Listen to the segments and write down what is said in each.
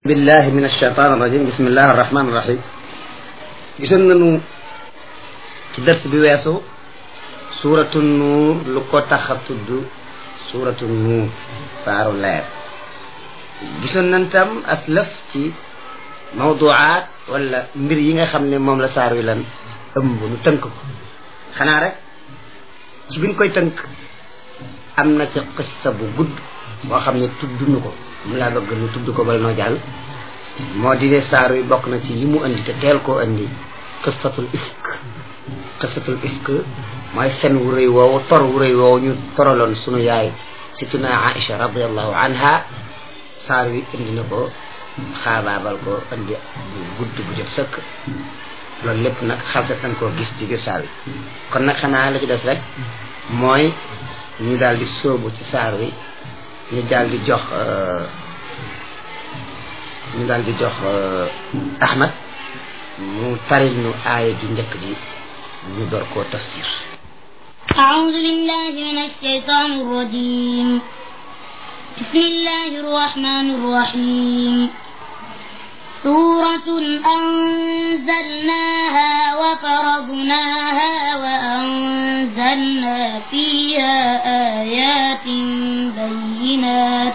billahi min alshaitan irrajim bismillahi arrahmani irrahim gisoon nañu ci dërs bi weesu suuratu nuur lu ko tax a tudd suuratu nuur saaru leer gisoon nañ tam as lëf ci mawduaat wala mbir yi nga xam ne moom la saar wi lan ëmb nu tënk ko xanaa rek ci biñ koy tënk am na ci qissa bu gudd boo xam ne tudd nu ko mu laa bëgg nu tudd ko bala noo jàll moo di ne saar wi bokk na ci yi mu indi te teel koo indi qissatul ifk qissatul ifk mooy fen wu rëy woowu tor wu rëy woowu ñu toraloon sunu yaay situna Aïcha radiallahu anha saar wi indi na ko xaabaabal ko indi bu gudd bu jot sëkk loolu lépp nag xalsat nañ koo gis ci biir saar wi kon nag xanaa la ci des rek mooy ñu daal di sóobu ci saar wi ñu daal di jox ñu daal di jox Ahmad mu taril nu aaya ju njëkk ji ñu door koo tafsir أعوذ بالله من الشيطان الرجيم بسم الله الرحمن الرحيم سورة أنزلناها وفرضناها وأنزلنا فيها آيات بينات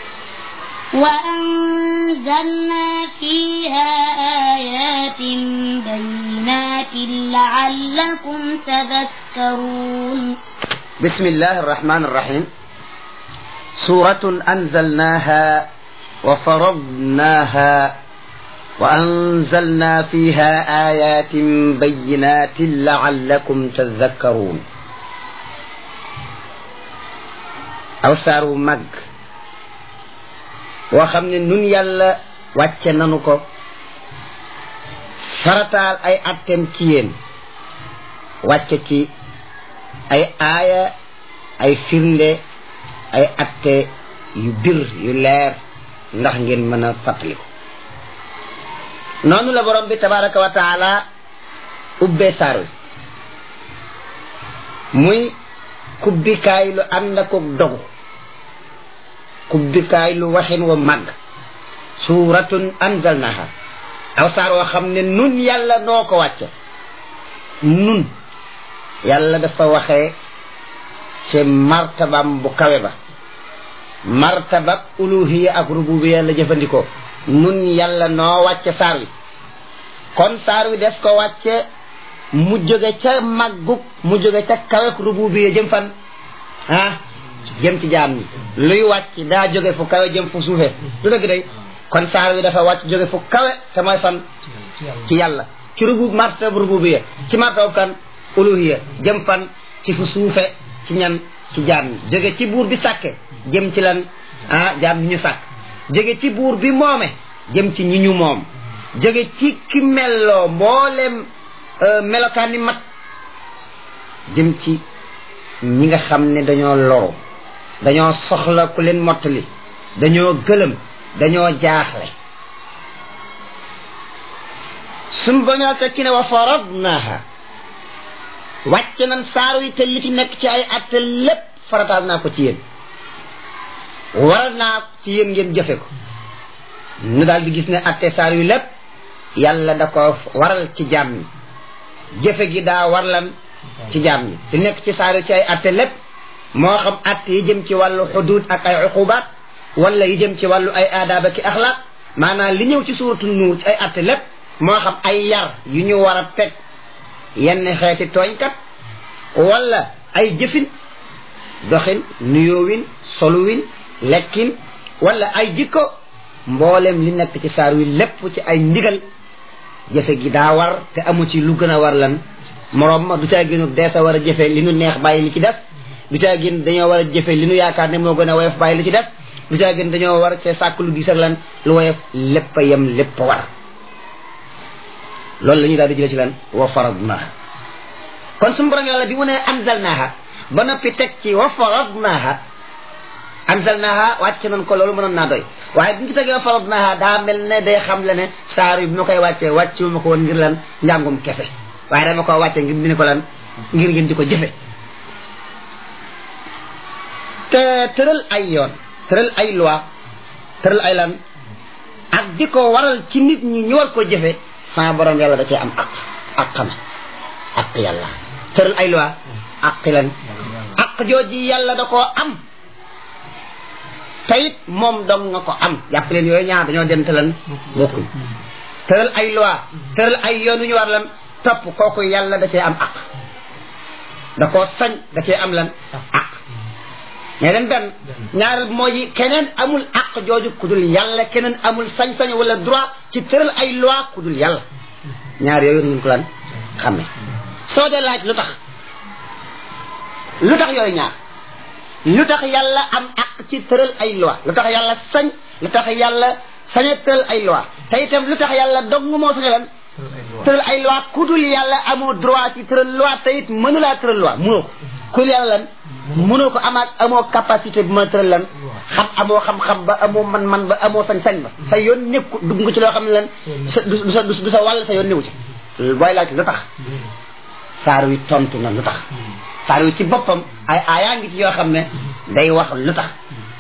وأنزلنا فيها آيات بينات لعلكم تذكرون بسم الله الرحمن الرحيم سورة أنزلناها وفرضناها وأنزلنا فيها آيات بينات لعلكم تذكرون aw saar wu mag woo xam ne nun yàlla wàcce nanu ko farataal ay attem ci yéen wàcce ci ay aaya ay firnde ay atte yu bir yu leer ndax ngeen mën a fàttaliku noonu la borom bi tabaraka wa taala ubbee saar wi muy kubbikaay lu ànd ak dogu kubbikaay lu waxin wa màgg suuratun anzalnaha aw saar woo xam ne nun yàlla noo ko wàcce nun yàlla dafa waxee ci martabam bu kawe ba martabab uluhiya ak rububiya la jëfandikoo nun yàlla noo wàcce saar wi kon saar wi des ko wàcce mu jóge ca màggug mu jóge ca kawek rububiya jëm fan ah jëm ci jaam ñi luy wàcc daa jóge fu kawe jëm fu suufe lu dëgg day kon saar wi dafa wàcc jóge fu kawe te mooy fan ci yàlla ci rubu martab rububiya ci martab kan uluhiya jëm fan ci fu suufe ci ñan ci jaam ñi jóge ci buur bi sàkke jëm ci lan ah jaam ñi ñu sàkk jóge ci buur bi moome jëm ci ñi ñu moom jóge ci ki melloo mboolem melokaan ni mat jëm ci ñi nga xam ne dañoo loru dañoo soxla ku leen mottali dañoo gëlëm dañoo jaaxle suñ bañoo te ci ne wa faradnaha wàcc nañ saaru yi te li ci nekk ci ay atte lépp farataal naa ko ci yéen waral naa ci yéen ngeen jëfe ko nu daal di gis ne atte saar yu lépp yàlla da ko waral ci jaam ñi jëfe gi daa warlan ci jaam ñi di nekk ci saar yu ci ay atte lépp moo xam atte yi jëm ci wàllu xuduud ak ay uqubaat wala yi jëm ci wàllu ay aadaaba ki axlaaq maanaam li ñëw ci suuratu nuur ci ay atte lépp moo xam ay yar yu ñu war a teg yenn xeeti tooñkat wala ay jëfin doxin nuyoowin soluwin lekkin wala ay jikko mboolem li nekk ci saar wi lépp ci ay ndigal jëfe gi daa war te amu ci lu gën a war lan moroom ma du caa génnu dee sa war a jëfe li nu neex bàyyi li ci def du caa génn dañoo war a jëfe li nu yaakaar ne moo gën a woyof bàyyi li ci def du caa génn dañoo war a sàkk lu gis ak lan lu woyof lépp a yem lépp a war loolu la ñuy daal di jëlee ci lan wa faradnaha kon suñu borom yàlla bi mu ne anzalnaha ba noppi teg ci wa faradnaha anzalnaha wàcce nañ ko loolu mënoon naa doy waaye bi ñu ci tegee wa faradnaha daa mel ne day xam le ne saar yi bi ma koy wàccee wàcce ma ko woon ngir lan njàngum kese waaye dama ko wàcce ngir dina ko lan ngir ngeen di ko jëfe te tëral ay yoon tëral ay loi tëral ay lan ak di ko waral ci nit ñi ñu war ko jëfe sama borom yàlla da cee am aq ak xama ak yàlla tëral ay loi ak lan ak jooji yàlla da koo am tayit moom dong nga ko am jàpp leen yooyu ñaar dañoo dente lan bokkuñ tëral ay loi tëral ay yoon yu ñu war lan topp kooku yàlla da cee am aq da koo sañ da cee am lan aq mais leen benn ñaareel bi mooy keneen amul aq jooju ku dul yàlla keneen amul sañ-sañ wala droit ci tëral ay loi ku dul yàlla ñaar yooyu ngeen ko lan xamme soo dee laaj lu tax lu tax yooyu ñaar lu tax yàlla am aq ci tëral ay loi lu tax yàlla sañ lu tax yàlla saña tëral ay loi te itam lu tax yàlla dong moo saña lan tëral ay loi ku dul yàlla amoo droit ci tëral loi te it mënulaa tëral loi mënoo ko ku dul yàlla lan mënoo ko amaat amoo capacité bi ma tëral lan xam amoo xam-xam ba amoo man-man ba amoo sañ-sañ ba sa yoon nekku dugg nga ci loo xam ne lan sa du sa du sa wàll sa yoon newu ci booy laaj lu tax saar wi tontu na lu tax saar wi ci boppam ay aayaa ngi ci yoo xam ne day wax lu tax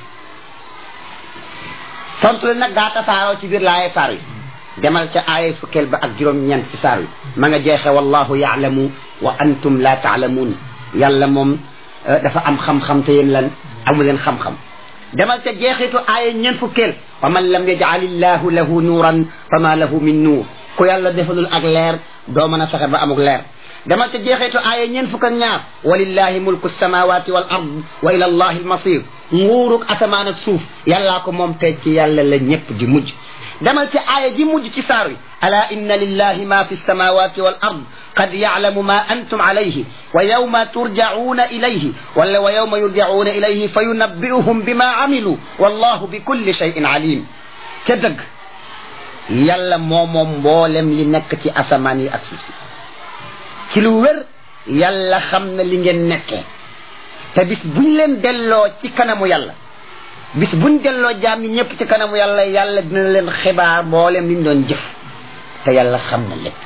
tontu la nag daa tasaaroo ci biir laaye saar wi demal ca aaya fukkeel ba ak juróom-ñeent ci saar wi ma nga jeexe wallahu yaalamu wa antum la taalamuun yàlla moom dafa am xam-xam te yéen lan amu leen xam-xam demal ca jeexitu aaya ñeent fukkeel wa man lam yajal illahu lahu nuuran fama lahu min nuur ku yàlla defalul ak leer doo mën a fexe ba amuk leer demal ca jeexitu aaya ñeent fukk ak ñaar walillahi mulku samawati wal ard wa ila allahi almasir nguuruk asamaan ak suuf yàllaa ko moom te ci yàlla la ñëpp di mujj demal ci aaya ji mujj ci saar wi ala inna lillahi ma fi samawati wal ard qad yaclamu ma antum alayhi wa yawma turjacuuna ilayhi wala wa yawma yurjacuuna ilayhi fa yunabbi'uhum bima camilu wallahu bi kulli cheyin alim ca dëgg yàlla moo moom mboolem li nekk ci asamaan yi ak suuf si ci lu wér yàlla xam na li ngeen nekkee te bis buñ leen delloo ci kanamu yàlla bis buñ delloo jaam ñi ñëpp ci kanamu yàlla yàlla dina leen xibaar mboolem li ñu doon jëf te yàlla xam na lépp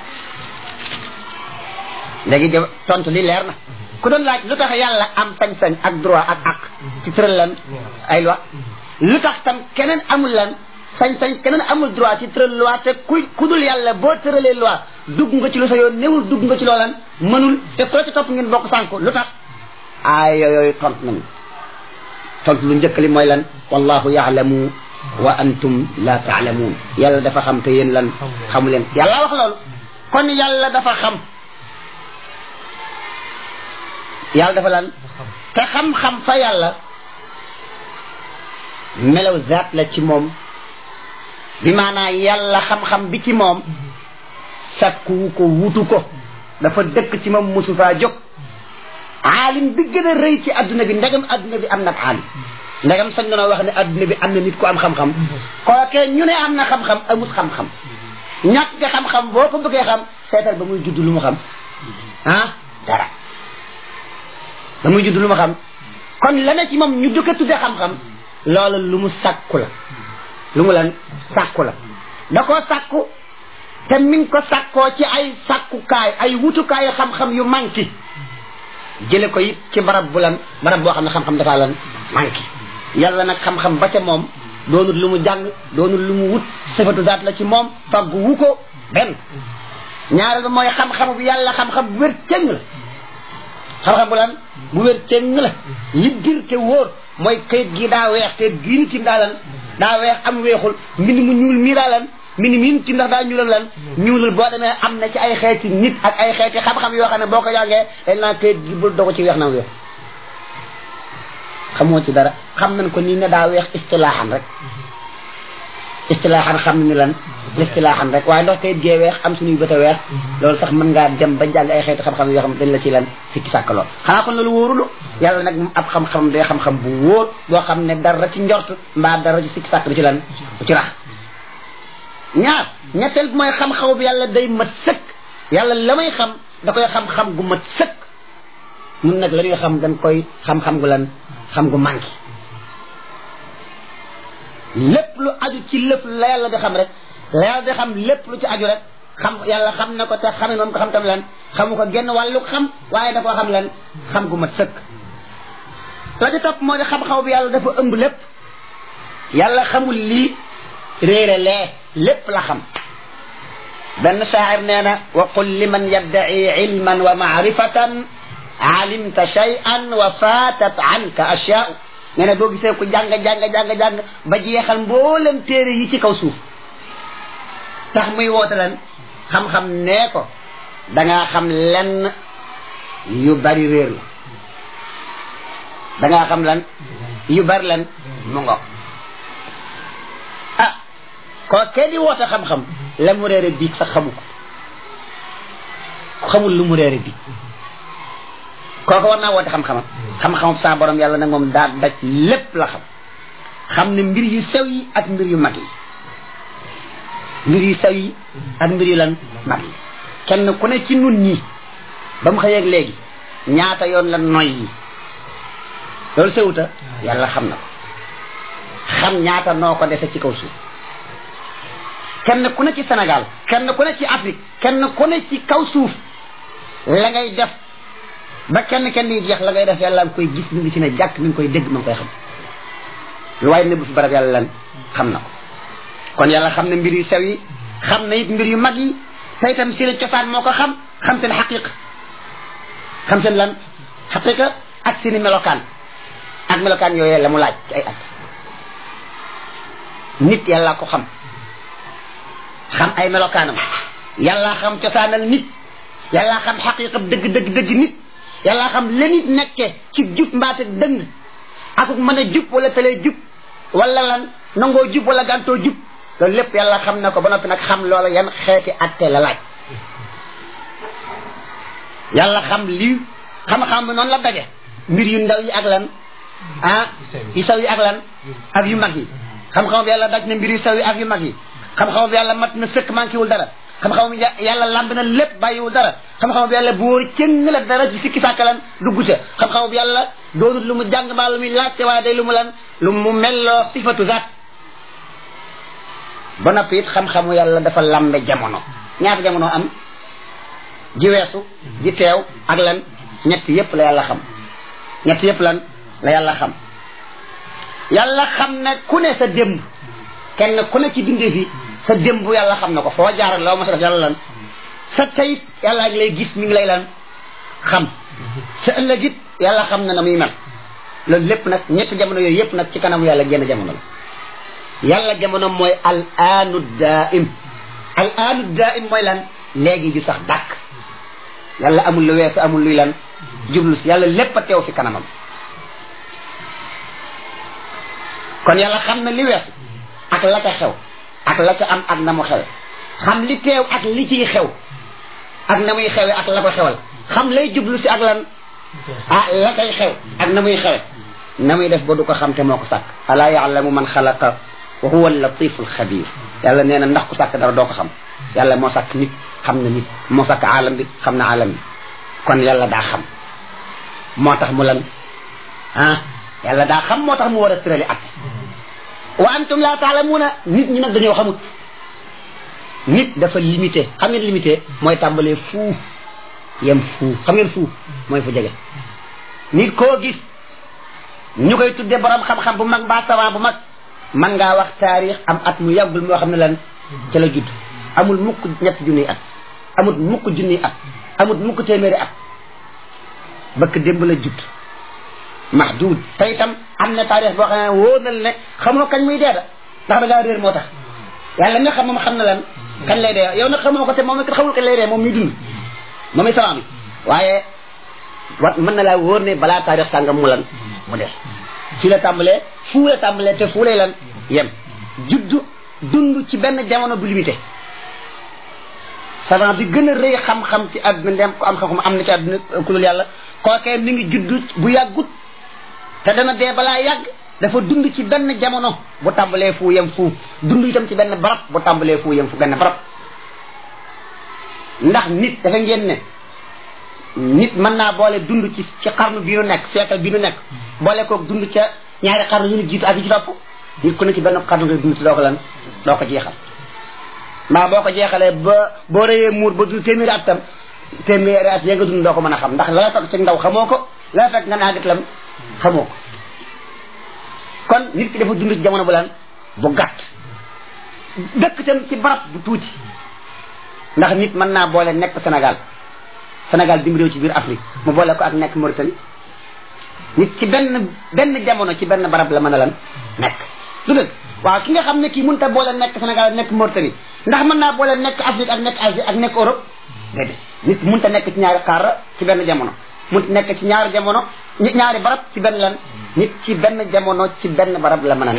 léegi de tontu li leer na ku doon laaj lu tax yàlla am sañ-sañ ak droit ak ak ci tëral lan ay loi lu tax tam keneen amul lan sañ-sañ keneen amul droit ci tëral loi te ku ku dul yàlla boo tëralee loi dugg nga ci lu sa yoon newul dugg nga ci loolan mënul te ko ci topp ngeen bokk sànko lu tax aay yooyu tont nañu tontu lu njëkk li mooy lan wallahu yaalamu wa antum la taalamuun yàlla dafa xam te yéen lan xamu leen yàlla wax loolu kon yàlla dafa xam yàlla dafa lan te xam-xam fa yàlla melaw zaat la ci moom bi maanaa yàlla xam-xam bi ci moom sakkuwu ko wutu ko dafa dëkk ci moom mosu faa jóg aalim bi gën a rëy ci adduna bi ndegam adduna bi am na aalim ndegam sañ na wax ne adduna bi am na nit ku am xam-xam kookee ñu ne am na xam-xam amut xam-xam ñàkk nga xam-xam boo ko bëggee xam seetal ba muy judd lu mu xam ah dara ba muy judd lu mu xam kon la ne ci moom ñu dëkk tudde xam-xam loolu lu mu sàkku la lu mu lan sàkku la da koo sàkku te mi ngi ko sàkkoo ci ay sàkkukaay ay wutukaay xam-xam yu manqué jële ko it ci barab bu lan barab boo xam ne xam-xam dafa lan manqué yàlla nag xam-xam ba ca moom doonul lu mu jàng doonul lu mu wut sifatu zaat la ci moom faggu wu ko benn ñaareel ba mooy xam-xam bu yàlla xam-xam bu wér cëng la xam-xam bu lan bu wér cëng la li bir te wóor mooy kayit gi daa weex te giinu tim daa lan daa weex am weexul mbind mu ñuul mii daa lan mbind miin tim ndax daa ñuulal lan ñuulal boo demee am na ci ay xeeti nit ak ay xeeti xam-xam yoo xam ne boo ko jàngee dañ naa kayit gi bul dogo ci weex na weex xamoo ci dara xam nañ ko nii ne daa weex istilaaxan rek istilaaxan xam ni lan istilaaxan rek waaye ndox kayit gee weex am suñuy bët a weex loolu sax mën ngaa dem ba jàng ay xeeti xam-xam yoo xam ne dañ la ci lan fikki sàkk lool xanaa kon loolu wóorulu yàlla nag moom ab xam-xam day xam-xam bu wóor boo xam ne dara ci njort mbaa dara ci fikki sàkk du ci lan du ci rax ñaar ñetteel bi mooy xam-xaw bi yàlla day mat sëkk yàlla la may xam da koy xam-xam gu mat sëkk ñun nag la ñuy xam dañ koy xam-xam gu lan xam gu manqué lépp lu aju ci lépp la yàlla di xam rek la yàlla di xam lépp lu ci aju rek xam yàlla xam na ko te xamee moom ko xam tam lan xamu ko genn wàllu xam waaye da koo xam lan xam gu mat sëkk la ci topp moo di xam-xaw bi yàlla dafa ëmb lépp yàlla xamul lii réere lee lépp la xam benn shaacir nee na wa qul liman yaddaci ilman wa maarifatan alimta shay'an wa fatat anka ashyaau nee na boo gisee ku jàng jàng jàng jàng ba jeexal mboolem téere yi ci kaw suuf tax muy woote lan xam-xam nee ko dangaa xam lenn yu bari réer la dangaa xam lan yu bari lan mu ngo ah ko kee di woote xam-xam la mu réere biig sax xamu ko xamul lu mu réere biig kooku war naa woote xam-xamam xam-xamam sa borom yàlla nag moom daa daj lépp la xam xam ne mbir yu sew yi ak mbir yu mag yi mbir yu sew yi ak mbir yu lan mag yi kenn ku ne ci nun ñi ba mu xëyeeg léegi ñaata yoon la noy yi loolu sewuta yàlla xam na ko xam ñaata noo ko dese ci kaw suuf kenn ku ne ci Sénégal kenn ku ne ci Afrique kenn ku ne ci kaw suuf la ngay def ba kenn kenn yi jeex la ngay def yàlla nga koy gis mi ngi ci ne jàkk mi ngi koy dégg ma ngi koy xam lu waaye ne bu fi barab yàlla lan xam na ko kon yàlla xam ne mbir yu sew yi xam na it mbir yu mag yi te itam seen cosaan moo ko xam xam seen xaqiqa xam seen lan xaqiqa ak seeni melokaan ak melokaan yooyee la mu laaj ci ay at nit yàlla ko xam xam ay melokaanam yàlla xam cosaanal nit yàlla xam xaqiqa dëgg dëgg dëgg nit yàlla xam la nit nekke ci jub mbaate dëng akuk mën a jub wala tëlee jub wala lan nangoo jub wala gàntoo jub loolu lépp yàlla xam na ko ba noppi nag xam loola yan xeeti atte la laaj yàlla xam lii xam-xam bi noonu la daje mbir yu ndaw yi ak lan ah yu saw yi ak lan ak yu mag yi xam-xam bi yàlla daj na mbir yu saw yi ak yu mag yi xam-xam bi yàlla mat na sëkk manqué wul dara xam-xam bi yàlla lamb na lépp bàyyiwul dara xam-xam bi yàlla bóor cëng la dara ci sikki sàkkalan dugg ca xam-xam bi yàlla doonut lu mu jàng mbaa lu muy laajte waaye day lu mu lan lu mu melloo sifatu zaat ba noppi it xam-xamu yàlla dafa lambe jamono ñaata jamono am ji weesu ji teew ak lan ñett yépp la yàlla xam ñett yépp lan la yàlla xam yàlla xam ne ku ne sa démb kenn ku ne ci bindee fi sa démb yàlla xam na ko foo jaar loo ma sa def yàlla lan sa tayit yàlla ngi lay gis mi ngi lay lan xam sa ëllëg it yàlla xam na na muy mel loolu lépp nag ñetti jamono yooyu yépp nag ci kanamu yàlla génn jamono la yàlla jamono mooy al aanu daim al aanu daim mooy lan léegi ju sax dàkk yàlla amul lu weesu amul luy lan jublu si yàlla lépp a teew fi kanamam kon yàlla xam na li weesu ak la ca xew ak la ca am ak na mu xewe xam li teew ak li ciy xew ak na muy xewe ak la ko xewal xam lay jublu si ak lan ah la kay xew ak na muy xewe na muy def ba du ko xam te moo ko sàkk alaa yaalamu man xalaqa wa huwa allatifu alxabir yàlla nee na ndax ku sàkk dara doo ko xam yàlla moo sàkk nit xam na nit moo sàkk aalam bi xam na aalam bi kon yàlla daa xam moo tax mu lan ah yàlla daa xam moo tax mu war a tërali at wa antum laa taalamuuna nit ñi nag dañoo xamut nit dafa limité xam ngeen limité mooy tàmbalee fuu yem fuu xam ngeen fuu mooy fu jege nit koo gis ñu koy tudde borom xam-xam bu mag mbaa savant bu mag man ngaa wax taarix am at mu yàggul moo xam ne lan ca la judd amul mukk ñett junniy at amul mukk junniy at amul mukk téeméeri at bëkk démb la judd mahdud te itam am na taarix boo xam ne wóor na ne xamoo kañ muy dee da ndax da ngaa réer moo tax yàlla nga xam moom xam na lan kañ lay dee yow nag xamoo ko te moom it xamul kañ lay dee moom muy dund moom it salaam waaye wat mën na laa wóor ne balaa taarix sàngam mu lan mu dee ci la tàmbalee fuu la tàmbalee te fuu lay lan yem juddu dund ci benn jamono bu limité savant bi gën a rëy xam-xam ci àdduna ndem ko am xam-xam am na ci àdduna ku dul yàlla kookee mi ngi judd bu yàggut te dana dee balaa yàgg dafa dund ci benn jamono bu tàmbalee fu yem fu dund itam ci benn barab bu tàmbalee fu yem fu benn barab ndax nit dafa ngeen ne nit mën naa boole dund ci ci xarnu bi nu nekk siècle bi nu nekk boole koog dund ca ñaari xarnu yu nu jiitu ak yi ci topp nit ku ne ci benn xarnu ngay dund ci doo ko lan doo ko jeexal maa boo ko jeexalee ba boo rëyee muur ba dund téeméeri at tam téeméeri at ya nga dund doo ko mën a xam ndax la la fekk ci ndaw xamoo ko la la fekk nga naagat lam xamoo ko kon nit ki dafa dund ci jamono bu lan bu gàtt dëkk tam ci barab bu tuuti ndax nit mën naa boole nekk Sénégal Sénégal dim réew ci biir Afrique mu boole ko ak nekk Mauritanie nit ci benn benn jamono ci benn barab la mën a lan nekk du dëgg waaw ki nga xam ne kii mënut a boole nekk Sénégal ak nekk Mauritanie ndax mën naa boole nekk Afrique ak nekk Asie ak nekk Europe déedéet nit mënut a nekk ci ñaari xaar ci benn jamono mënut nekk ci ñaari jamono ñaari barab ci benn lan nit ci benn jamono ci benn barab la mën a ne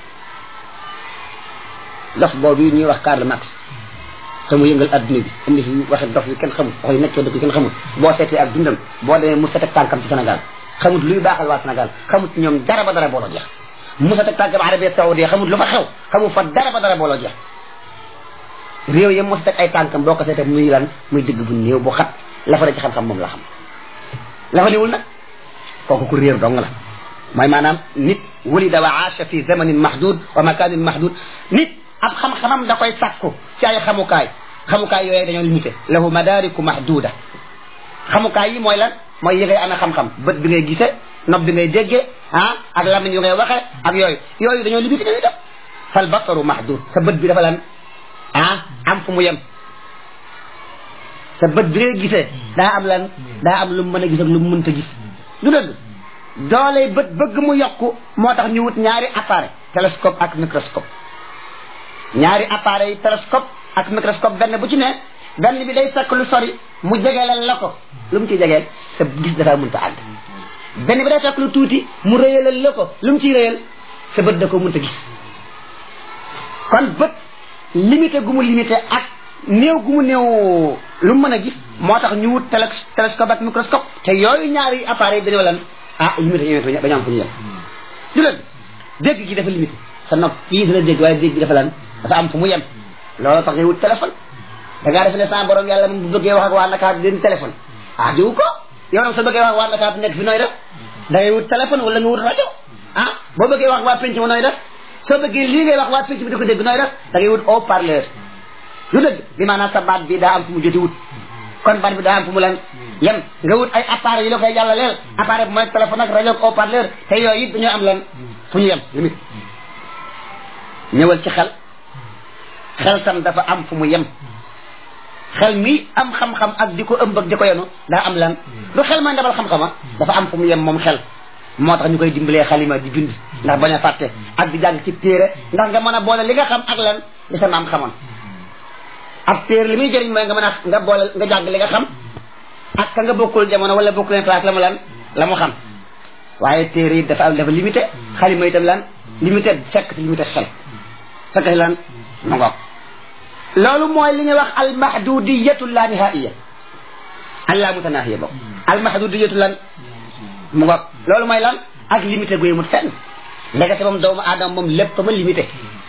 dof boobu ñuy wax Karl Marx te mu yëngal adduna bi indi fi waxe dof yi kenn xamul wax yu nekkee dëkk yi kenn xamul boo seetee ak dundam boo demee mu set ak tànkam ci Sénégal xamut luy baaxal waa Sénégal xamut ñoom dara ba dara booloo jeex mu set ak tànkam Arabie Saoudite xamut lu fa xew xamut fa dara ba dara booloo jeex réew yi mu set ak ay tànkam boo ko seetee muy lan muy digg bu néew bu xat la fa ci xam-xam moom la xam la fa niwul nag kooku ku réer dong la mooy maanaam nit wulida wa aasha fi zamanin mahdud wa makanin mahdud nit ab xam-xamam da koy sàkku ci ay xamukaay xamukaay yooyu dañoo limité lahu madariku mahduda xamukaay yi mooy lan mooy yi ngay amee xam-xam bët bi ngay gisee nopp bi ngay déggee ah ak lamiñ yu ngay waxee ak yooyu yooyu dañoo limité dañuy def fal basaru mahdud sa bët bi dafa lan ah am fu mu yem sa bët bi ngay gisee daa am lan daa am lu mu mën a gis ak lu mu mënta gis du dëgg doole bët bëgg mu yokku moo tax ñu wut ñaari appareil télescope ak microscope ñaari appareil télescope ak microscope benn bu ci ne benn bi day fekk lu sori mu jegeelal la ko lu mu ciy jegeel sa gis dafa mënta àgg benn bi day fekk lu tuuti mu rëyalal la ko lu mu ciy rëyal sa bët da ko mënta gis kon bët limité gu mu limité ak néew gu mu néew lu mu mën a gis moo tax ñu wut télé télescope ak microscope te yooyu ñaari appareil dañoo lan ah limité ñu dañoo am fu ñu yem du leen dégg gi dafa limité sa nopp fii dina dégg waaye dégg gi dafa lan dafa am fu mu yem loolu tax ngay wut téléphone da ngaa def ne sa borom yàlla moom bu bëggee wax ak waa Ndakaar den téléphone ah diwu ko yow nag soo bëggee wax ak waa Ndakaar nekk fi nooy def da ngay wut téléphone wala nga wut rajo ah boo bëggee wax waa penc ma nooy def soo bëggee lii ngay wax waa penc bi di ko dégg nooy def da ngay wut haut parleur lu dëgg bi maanaam sa baat bi daa am fu mu joti wut kon baat bi daa am fu mu lan yem nga wut ay appareil yi la koy jàllaleel appareil bi mooy téléphone ak rajo ak haut parleur te yooyu it dañoo am lan fu ñu yem limite ñëwal ci xel xel tam dafa am fu mu yem xel mi am xam-xam ak di ko ëmb ak di ko yenu daa am lan lu xel may ndabal xam-xama dafa am fu mu yem moom xel moo tax ñu koy dimbalee xalima di bind ndax bañ a fàtte ak di jàng ci téere ndax nga mën a boole li nga xam ak lan li sa maam xamoon ak téere li muy jëriñ mooy nga mën a nga boole nga jàng li nga xam ak ka nga bokkul jamono wala bokkul leen place la mu lan la mu xam waaye téere yi dafa am dafa limité xalima itam lan limité fekk ci limité xel fekk ci lan ma ngoog loolu mooy li ñuy wax almahdudiyatu la nihaiya alla mutanahiya boobu almahdudiyatu lan mu ngoog loolu mooy lan ak limité gu yemut fenn ndekete moom doomu aadama moom lépp ma limité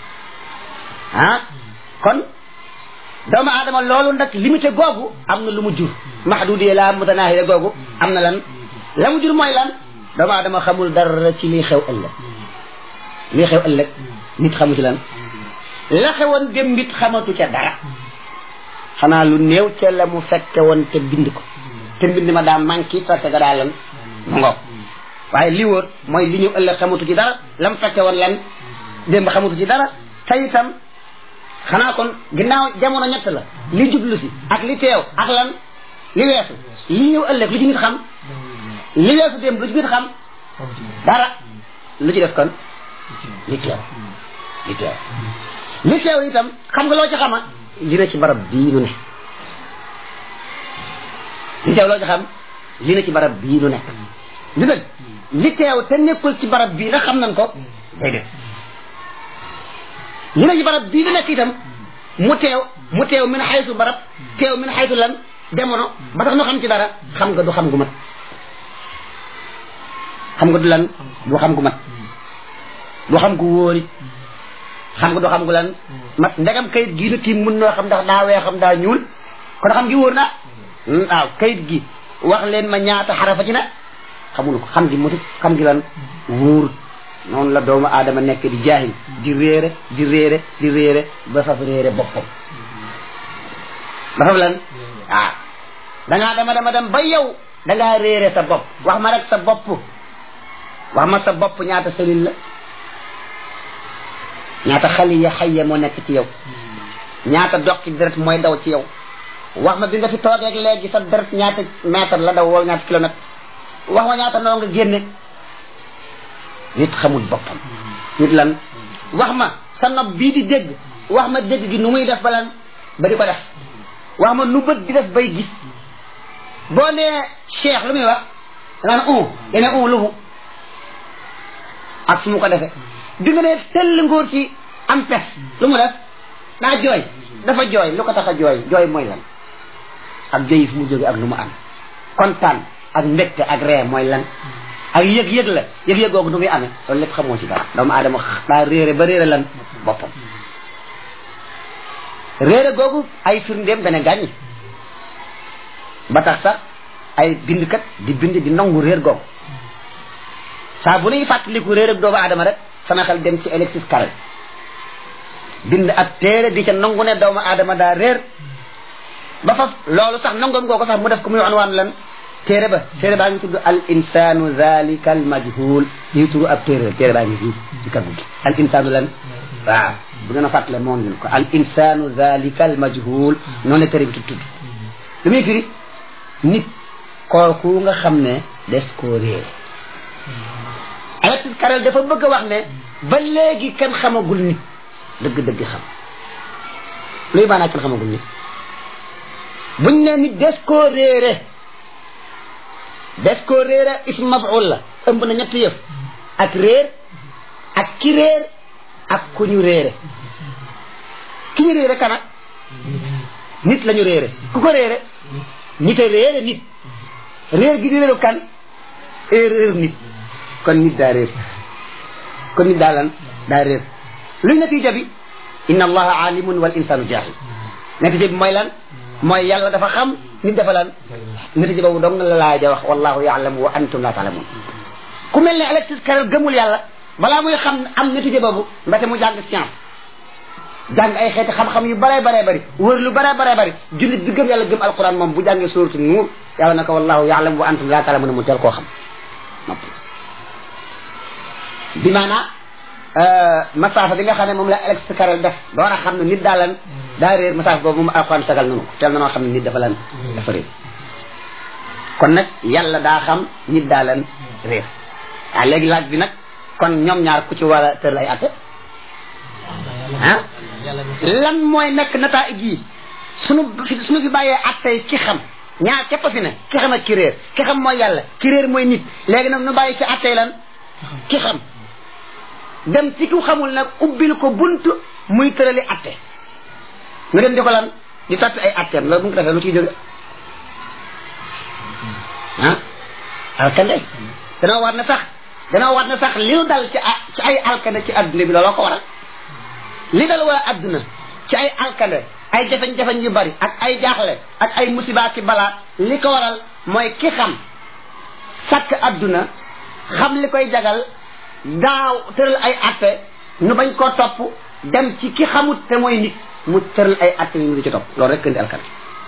ah kon doomu aadama loolu nag limité googu am na lu mu jur mahdudiya la mutanahiya googu am na lan la mu jur mooy lan doomu aadama xamul dara ci lii xew ëllëg lii xew ëllëg nit xamu ci lan la xewoon dem nit xamatu ca dara xanaa lu néew ca la mu fekke woon te bind ko te mbind ma daa manqué fekke ga daa lan mu ngoog waaye li wóor mooy li ñu ëllëg xamatu ci dara la mu fekke woon lan démb xamatu ci dara te itam xanaa kon ginnaaw jamono ñett la li jublu si ak li teew ak lan li weesu li ñëw ëllëg lu ci nit xam li weesu démb lu ci nit xam dara lu ci def kon li teew li teew li teew itam xam nga loo ci xama li na ci barab bii nu ne li teew loo ci xam li na ci barab bii nu nekk li dëgg li teew te nekkul ci barab bii ndax xam nañ ko déedéet li na ci barab bii nu nekk itam mu teew mu teew min xaytu barab teew min xaytu lan jamono ba tax nu xam ci dara xam nga du xam gu mat xam nga du lan du xam gu mat du xam gu wóorit xam nga du xam gu lan mat ndegam kayit gii nu tiim mun noo xam ndax daa weex xam daa ñuul kon xam gi wóor na waaw kayit gi wax leen ma ñaata xarafa ci ne xamul ko xam gi mutut xam gi lan wóorut noonu la doomu aadama nekk di jaahil di réere di réere di réere ba faf réere boppam ba faf lan waaw dangaa dama dama dem ba yow dangaa réere sa bopp wax ma rek sa bopp wax ma sa bopp ñaata selil la ñaata xali ya xayya moo nekk ci yow ñaata dox ci deret mooy daw ci yow wax ma bi nga fi toogeeg léegi sa deret ñaata mètre la daw wala ñaata kilomètre wax ma ñaata noo nga génne nit xamul boppam nit lan wax ma sa nopp bii di dégg wax ma dégg gi nu muy def ba lan ba di ko def wax ma nu bët di def bay gis boo nee cheikh lu muy wax da nga ne un dene un lu mu ak su mu ko defee bi nga nee tell ngóor ci am pes lu mu def daa jooy dafa jooy lu ko tax a jooy jooy mooy lan ak jooy fu mu jóge ak lu mu am kontaan ak mbégte ak ree mooy lan ak yëg-yëg la yëg-yëg googu nu muy amee loolu lépp xamoo ci dara doomu aadama daa réere ba réere lan boppam réere googu ay firndeem dana gàññi ba tax sax ay bindkat di bind di nangu réer googu saa bu nuy fàttaliku réer ak doomu aadama rek sama xel dem ci Alexis Carrel bind ab téere di ca nangu ne doomu aadama daa réer ba faf loolu sax nangoom googu sax mu def ko muy anwaan lan téere ba téere baa ngi tudd al insanu zalika al majhul lii turu ab téere téere baa ngi fii ci kaggu gi al insanu lan waaw bu ngeen a fàttale moom ngeen ko al insanu zalika al majhul noonu la téere bi tudd tudd lu muy firi nit kooku nga xam ne des koo réer Alexis Carrel dafa bëgg a wax ne ba léegi kenn xamagul nit dëgg-dëgg xam luy maanaa kenn xamagul nit buñ ne nit des koo réere des koo réere ism maf'ul la ëmb na ñetti yëf ak réer ak ki réer ak ku ñu réere ki ñu réere kana nit la ñu réere ku ko réere nit a réere nit réer gi di réeru kan erreur nit kon nit daa réer kon nit daa lan daa réer luy natija bi inna allaha alimun wal insanu jahil natija bi mooy lan mooy yàlla dafa xam nit dafa lan natija boobu dong la laaja wax wallahu yaalamu wa antum la taalamun ku mel ne Alexis Carrel gëmul yàlla balaa muy xam am natija boobu mbete mu jàng science jàng ay xeeti xam-xam yu bare bare bari wër lu bare bare bari jullit bi gëm yàlla gëm alquran moom bu jàngee suuratu nuur yàlla na ko wallahu yaalamu wa antum la taalamun mu teel koo xam noppi bi maanaa masaafa bi nga xam ne moom la Alexis Carrel def door a xam ne nit daa lan daa réer masaafa boobu moom alquran sagal nanu ko teel na noo xam ne nit dafa lan dafa réer kon nag yàlla daa xam nit daa lan réer waaw léegi laaj bi nag kon ñoom ñaar ku ci war a tëral ay atte ah lan mooy nekk nataay gi sunu sunu fi bàyyee attey ki xam ñaar képp fi ne ki xam ak ki réer ki xam mooy yàlla ki réer mooy nit léegi nag nu bàyyi fi attey lan ki xam dem ci ku xamul nag ubbil ko bunt muy tërali atte nga dem di ko lan di tatt ay atteem loolu bu nga ko defee lu ciy jóge ah alkande danoo war na sax danoo war na sax li nu dal ci ci ay alkande ci adduna bi looloo ko waral li dal waa adduna ci ay alkande ay jafeñ-jafeñ yu bari ak ay jaaxle ak ay musiba ki balaa li ko waral mooy ki xam sàkk adduna xam li koy jagal daaw tëral ay atte nu bañ koo topp dem ci ki xamut te mooy nit mu tëral ay atte yu ñu ci topp loolu rek indi alkande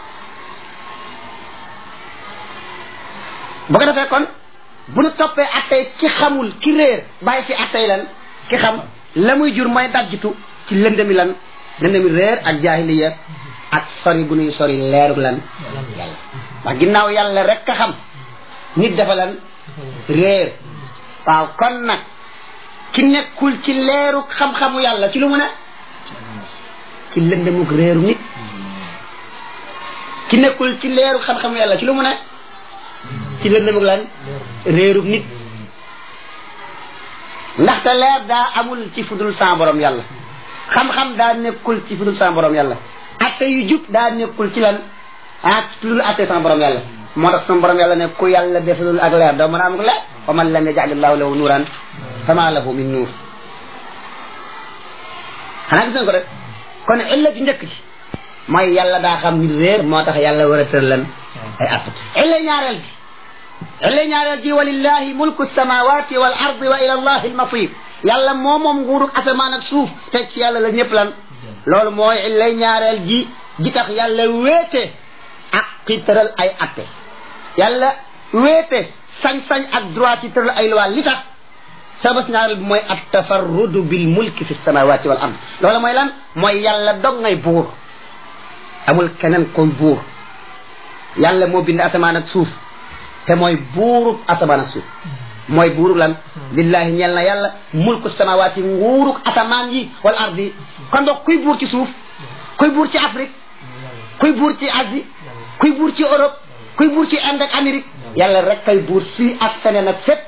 bu ko defee kon bu nu toppee attey ki xamul ki réer bàyyi fi attey lan ki xam la muy jur mooy dajjitu ci lëndami lan lëndami réer ak jaahiliya ak sori gu nuy sori leeru lan yàlla wax ginnaaw yàlla rek a xam nit dafa lan réer waaw kon nag ki nekkul ci leeru xam-xamu yàlla ci lu mu ne ci lëndamuk réeru nit ki nekkul ci leeru xam-xamu yàlla ci lu mu ne ci lëndamuk lan réerub nit ndaxte leer daa amul ci fudul sa borom yàlla xam-xam daa nekkul ci fudul sa borom yàlla atte yu jub daa nekkul ci lan ah fudul atte sa borom yàlla moo tax sama borom yàlla ne ku yàlla defalul ak leer doo mën a am leer wa man lam yajalillahu lahu nuuran fama lahu min nuur xanaa gis nañ ko rek kon illa ju njëkk ci mooy yàlla daa xam nit réer moo tax yàlla war a tër lan ay atte illa ñaareel ji illa ñaareel ji walillahi mulku samawati wal ardi wa ila allahi almasir yàlla moo moom nguurug asamaan ak suuf teg ci yàlla la ñëpp lan loolu mooy illa ñaareel ji ji tax yàlla wéete ak ci tëral ay atte yàlla wéete sañ-sañ ak droit ci tëral ay loi li tax sabas ñaareel bi mooy at tafarrudu bil mulki fi samawati wal ard loola mooy lan mooy yàlla dog ngay buur amul keneen koy buur yàlla moo bind asamaan ak suuf te mooy buurub asamaan ak suuf mooy buurub lan lillahi ñeel na yàlla mulku samawati nguuruk asamaan yi wal ard yi kon donc kuy buur ci suuf kuy buur ci Afrique kuy buur ci Asie kuy buur ci Europe kuy buur ci Inde ak Amérique yàlla rek kay buur fii ak feneen ak fépp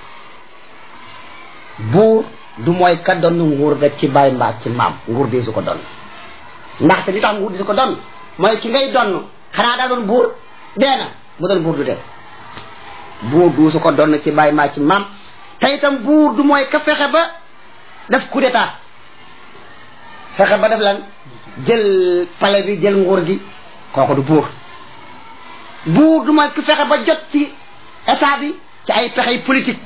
buur du mooy ka doon nguur rek ci bàyyi mbaa ci maam nguur di su ko doon ndaxte li tax nguur di su ko doon mooy ki ngay donn xanaa daa doon buur dee na bu doon buur du dee buur du su ko doon ci bàyyi mbaa ci maam te itam buur du mooy ka fexe ba def coup d'état fexe ba def lan jël palais bi jël nguur gi kooku du buur buur du mooy ki fexe ba jot ci état bi ci ay pexey politique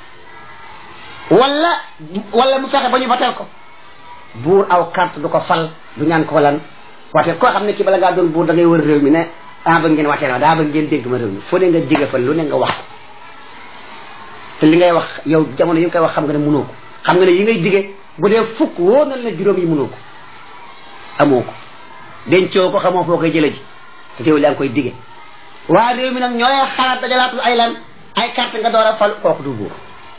wala wala mu fexe ba ñu bateel ko buur aw carte du ko fal du ñaan ko lan wate koo xam ne kii bala ngaa doon buur da ngay wër réew mi ne ah ba ngeen wateel ma daa ba ngeen dégg ma réew mi foo ne nga jige fa lu ne nga wax ko te li ngay wax yow jamono yi nga koy wax xam nga ne mënoo ko xam nga ne yi ngay dige bu dee fukk woo na la juróom yi mënoo ko amoo ko dencoo ko xamoo foo koy jële ji te teew yaa ngi koy dige waa réew mi nag ñooy xalaat dajalaatul ay lan ay carte nga door a fal kooku du buur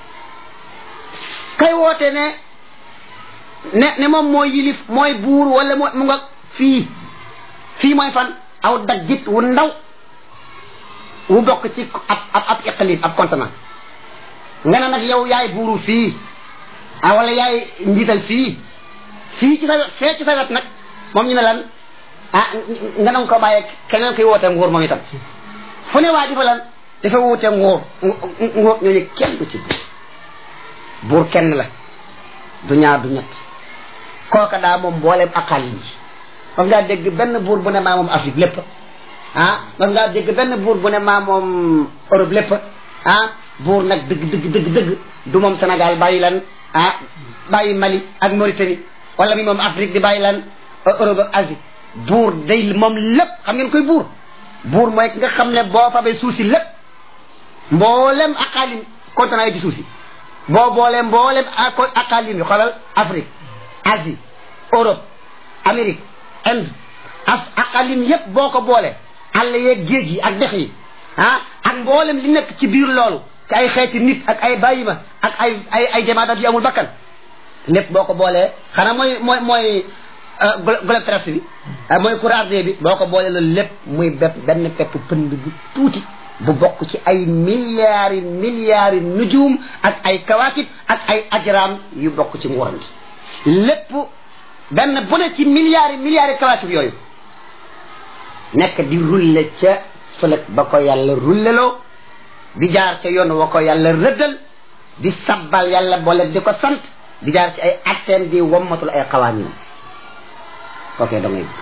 kay woote ne ne ne moom mooy yilif mooy buur wala moo mu nga fii fii mooy fan aw daggit wu ndaw wu bokk ci ab ab ab iqlim ab continent nga ne nag yow yaay buuru fii ah wala yaay njiital fii fii ci sa fee ci sa wet nag moom ñu ne lan ah nga nanga ko bàyyee keneen koy woote nguur moom itam fu ne waa ji fa lan dafa wuute nguur nguur ñooñu kenn du ci buur buur kenn la du ñaar du ñett kooka daa moom mbooleem aqal yi mas ngaa dégg benn buur bu ne maa moom Afrique lépp ah mas ngaa dégg benn buur bu ne maa moom Europe lépp ah buur nag dëgg dëgg dëgg dëgg du moom Sénégal bàyyi lan ah bàyyi Mali ak Mauritanie wala mi moom Afrique di bàyyi lan Europe ak Asie buur day moom lépp xam ngeen koy buur buur mooy ki nga xam ne boo fabee suuf si lépp mboolem aqaalim continent yi di suuf si boo boolee mboolem aqaalim yi xoolal Afrique Asie Europe Amérique Inde af aqaalim yépp boo ko boole àll yeeg géej yi ak dex yi ah ak mboolem li nekk ci biir loolu ci ay xeeti nit ak ay bàyyima ak ay ay ay jamaadat yu amul bakkan lépp boo ko boolee xanaa mooy mooy mooy globe terrestre bi mooy courant ardé bi boo ko boolee loolu lépp muy bépp benn pepp pënd bu tuuti bu bokk ci ay milliards yi milliards yi nujum ak ay kawaakib ak ay ajraam yu bokk ci nguuram gi lépp benn bu ne ci milliards yi milliards yi kawaakib yooyu nekk di rulle ca fëlëg ba ko yàlla rulleloo di jaar ca yoon wa ko yàlla rëddal di sabbal yàlla boole di ko sant di jaar ci ay atteem di wommatul ay xawaaninam kookee da ngay buur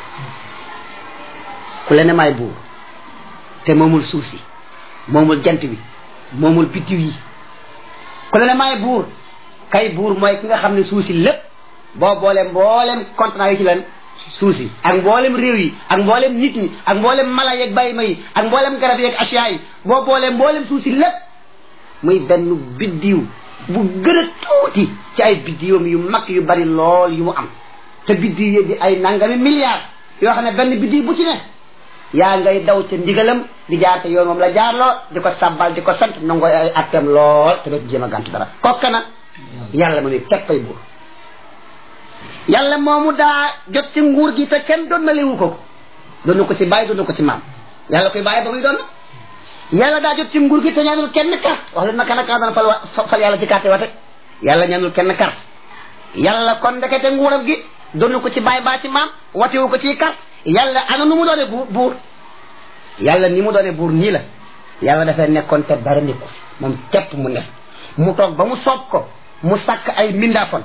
ku le ne maay buur te moomul suuf si moomul jant bi moomul biddiw yi ku le ne maay buur kay buur mooy ki nga xam ne suuf si lépp boo boolee mboolem continent yi ci leen suuf si ak mboolem réew yi ak mboolem nit ñi ak mboolem mala yeeg bàyyi ma yi ak mboolem garab yeeg asiya yi boo boolee mboolem suuf si lépp muy benn biddiw bu gën a tuuti ci ay biddiwam yu mag yu bari lool yu mu am te biddiw yi di ay nangami milliards yoo xam ne benn biddiw bu ci ne yaa ngay daw ca ndigalam di jaar te yoon moom la jaarloo di ko sabbal di ko sant nangoo ay atteem lool te dootu jéem a gàntu dara kokka na yàlla mu ne teppay buur yàlla moomu daa jot ci nguur gi te kenn doon na lewu ko ko doon ko ci bàyyi doon ko ci maam yàlla koy bàyyi ba muy doon yàlla daa jot ci nguur gi te ñaanul kenn carte wax leen ma kan ak kan dana fal fal yàlla ci carte wate yàlla ñaanul kenn carte yàlla kon ndekete nguuram gi doon ko ci bàyyi baa ci maam watewu ko ci carte yàlla ana nu mu doone bu buur yàlla ni mu doone buur nii la yàlla dafay nekkoon te dara nekku moom tepp mu nekk mu toog ba mu soob ko mu sàkk ay mindaafon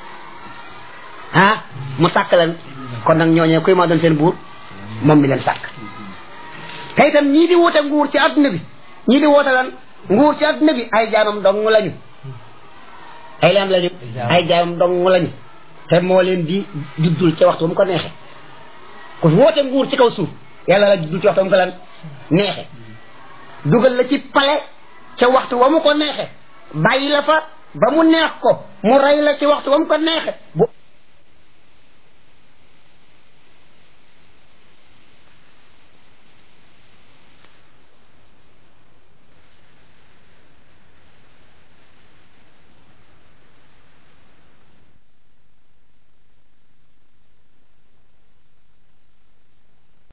ah mu sàkk leen kon nag ñooñee kuy maa doon seen buur moom mi leen sàkk te itam ñii di woote nguur ci adduna bi ñii di woote lan nguur ci adduna bi ay jaamam dong lañu ay lam lañu ay jaamam dong lañu te moo leen di juddul ca waxtu mu ko neexe ku woote nguur ci kaw suuf yàlla la juddul ci waxtu mu ko lan neexe dugal la ci pale ca waxtu wa mu ko neexe bàyyi la fa ba mu neex ko mu rey la ci waxtu ba mu ko neexe bu